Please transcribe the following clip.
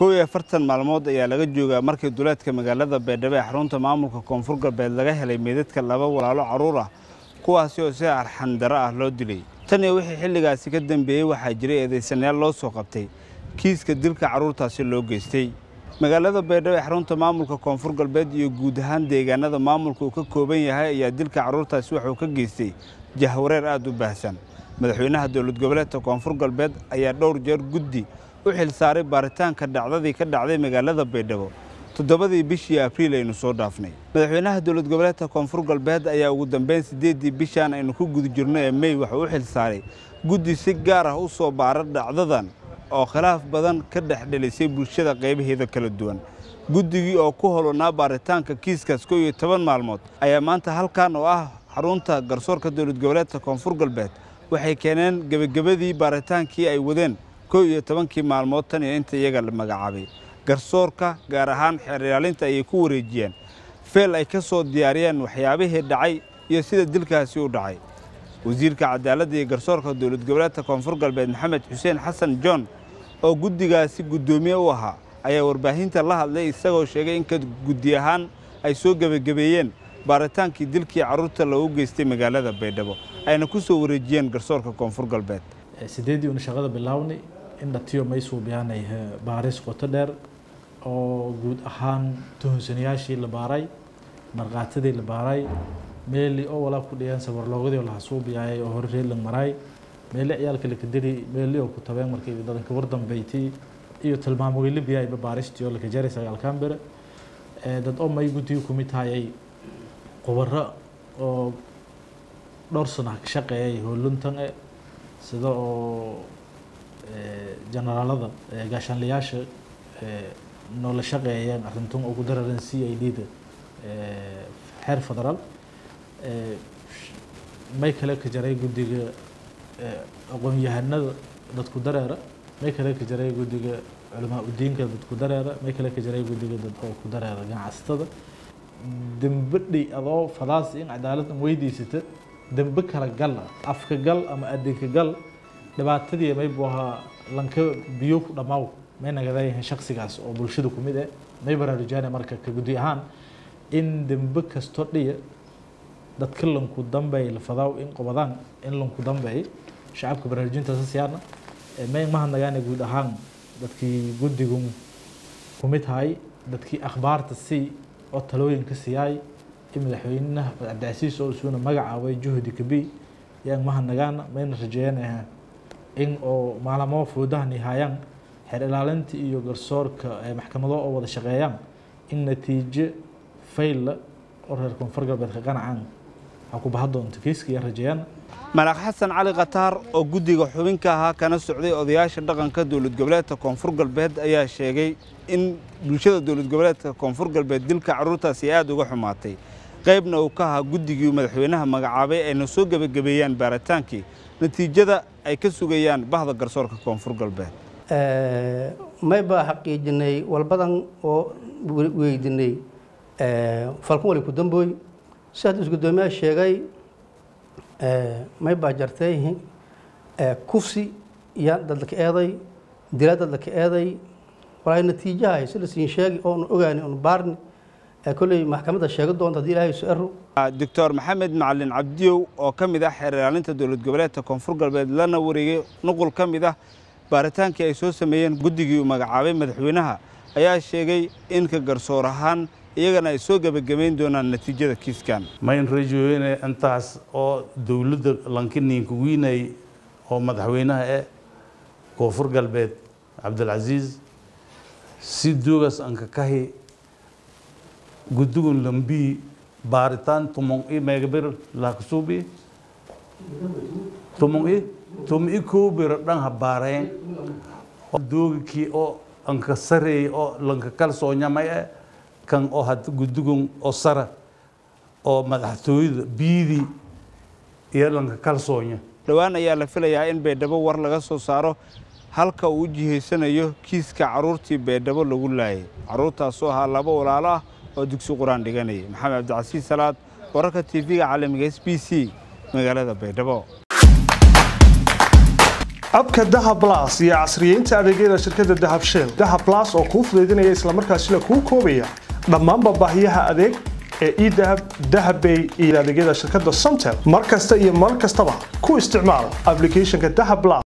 kow iyo afartan maalmood ayaa laga joogaa markii duleedka magaalada baydhabo ee xarunta maamulka koonfur galbeed laga helay meydadka laba walaalo carruur ah kuwaasi oo si arxandaro ah loo dilay tan iyo wixii xilligaasi ka dambeeyey waxaa jiray eedaysanayaal loo soo qabtay kiiska dilka carruurtaasi loo geystay magaalada baydhabo ee xarunta maamulka koonfur galbeed iyo guud ahaan deegaanada maamulka uu ka kooban yahay ayaa dilka carruurtaasi waxuu ka geystay jahwareer aad u baahsan madaxweynaha dowlad goboleedka koonfur galbeed ayaa dhowr jeer guddi u xilsaaray baaritaanka dhacdadii ka dhacday magaalada baydhabo toddobadii bishii abriil aynu soo dhaafnay madaxweynaha dowlad goboleedka koonfur galbeed ayaa ugu dambeyn siddeeddii bishaan aynu ku guda jirno ee mey wuxuu u xilsaaray guddi si gaar ah u soo baara dhacdadan oo khilaaf badan ka dhex dhelisay bulshada qaybaheeda kala duwan guddigii oo ku holonaa baaritaanka kiiskaas kow iyo toban maalmood ayaa maanta halkan oo ah xarunta garsoorka dowlad goboleedka koonfur galbeed waxay keeneen gebagabadii baaritaankii ay wadeen kow iyo tobankii maalmood tan iyo inta iyaga la magacaabay garsoorka gaar ahaan xeer ilaalinta ayay ku wareejiyeen feel ay ka soo diyaariyeen waxyaabihii dhacay iyo sida dilkaasi u dhacay wasiirka cadaaladda iyo garsoorka dowlad goboleedka koonfur galbeed maxamed xuseen xasan john oo guddigaasi guddoomiye u ahaa ayaa warbaahinta la hadlay isagoo sheegay in ka guddi ahaan ay soo gebagabeeyeen baaritaankii dilkii carruurta loogu geystay magaalada baydhabo ayna ku soo wareejiyeen garsoorka koonfur galbeed sideedii una shaqada bilownay in dhatiyo maysuu biyaanay baaris qoto dheer oo guud ahaan tuhunsanyaashii la baaray markhaatadii la baaray meeli oo walaa ku dhiyeen sabarloogadii oo lahasuubiyaayay oo hore reelan maraay meeli ciyaalka lakadiri meeli oo ku tabeen markii dadanka war dambeyti iyo tilmaamogeyli biyaayba baaristii oo lakajaray sagaalkan bere dad oo may guddiga kumid tahayay qubaro oo dhowr sana ka shaqeeyay hooluntan e sida oo generaalada gaashaanlayaasha noola shaqeeyeen arrintan ugu dararen c i d da xeer federaal may kale ka jaray guddiga aqoon-yahanada dadku dareera may kale ka jaray guddiga culamaa udiinka dadku dareera may kale ka jaray guddiga dad oo ku dareera ganacsatada dembe dhey adoo fadaasi in cadaalad an weydiisata dembe kala gal afka gal ama adinka gal dhibaatadii maybu ahaa lanka biyo ku dhammaaw may nagadayahan shaksigaas oo bulshada ku mid eh may baraarujaana marka ka guddi ahaan in dembe kasto dhiya dadka lanku dambeey la fadaaw in qobadaan in lanku dambeey shacabka baraarujintaasa siyaana may mahadnagaana guud ahaan dadkii guddigun ku mid tahay dadkii akhbaarta si oo talooyinka siyaay in madaxweynaha cabdicasiis oo isuuna magacaabay juhdi kabi yaan mahadnagaana mayna rajeeyanaha in oo maalamo foodaha nihaayaan xeer ilaalinta iyo garsoorka maxkamado oo wada shaqeeyaan in natiijo faylla oo reer koonfur galbeedka qanacaan waxaa ku baha doonta kiiska iyo rajeeyaan malaaq xasan cali khataar oo guddiga xubinka ahaa kana socday odayaasha dhaqanka dowlad goboleedka koonfur galbeed ayaa sheegay in bulshada dowlad goboleedka koonfur galbeed dilka carruurtaasi aada uga xumaatay qaybna uu ka ahaa guddigii madaxweynaha magacaabay ayna soo gebagabeeyaan baaritaankii natiijada ay ka sugayaan bahda garsoorka koonfur galbeed may baa xaqiijinay walbadan oo weydinay falkan wali ku dambooy si hadduu isgudoomiyaha sheegay may baa jartay kufsi iyo dadlaka eeday dila dadlaka eeday walaa natiijaha ay sida siin sheegi oonu ogaani oonu baarni kolley maxkamadda sheegi doonta haddii ilaahay isu ero doctor maxamed macalin cabdiyow oo ka mid ah xeer ilaalinta dowlad goboleedka koonfur galbeed lana wareegay nuqul ka mid ah baaritaankii ay soo sameeyeen guddigii uu magacaabay madaxweynaha ayaa sheegay in ka garsoor ahaan iyagana ay soo gebagabayn doonaan natiijada kiiskan mayn rajooyne intaas oo dowladda lankiniinka wiinay oo madaxweynaha eh koonfur galbeed cabdilcasiis si duugas anka kahi guddigun lambii baaritaan tumong i meegabir laakasuubi tumong i tum i koobira dhan ha baareen doogikii oo anka sareey oo lanka kalsoonyamay eh kan oo had guddigun oo sara oo madaxtooyada biidii iyo lanka kalsoonya dhowaan ayaa la filayaa in baydhabo war laga soo saaro halka uu u jihaysanayo kiiska carruurtii baydhabo lagu laayay carruurtaasoo ahaa laba walaalo ah oo dugsi qur-aan dhiganayay maxamed cabdicasiis salaad wararka tv-ga caalamiga s b c magaalada baydhabo abka dahab blas iyo casriyeynta adeegyada shirkadda dahab shell dahab blas oo kuu fudaydinaya islamarkaasina kuu koobaya dhammaanba baahiyaha adeeg ee edahab dahabbay iyo adeegyada shirkadda somtel mar kasta iyo mar kastaba ku isticmaal applicationka dahab blas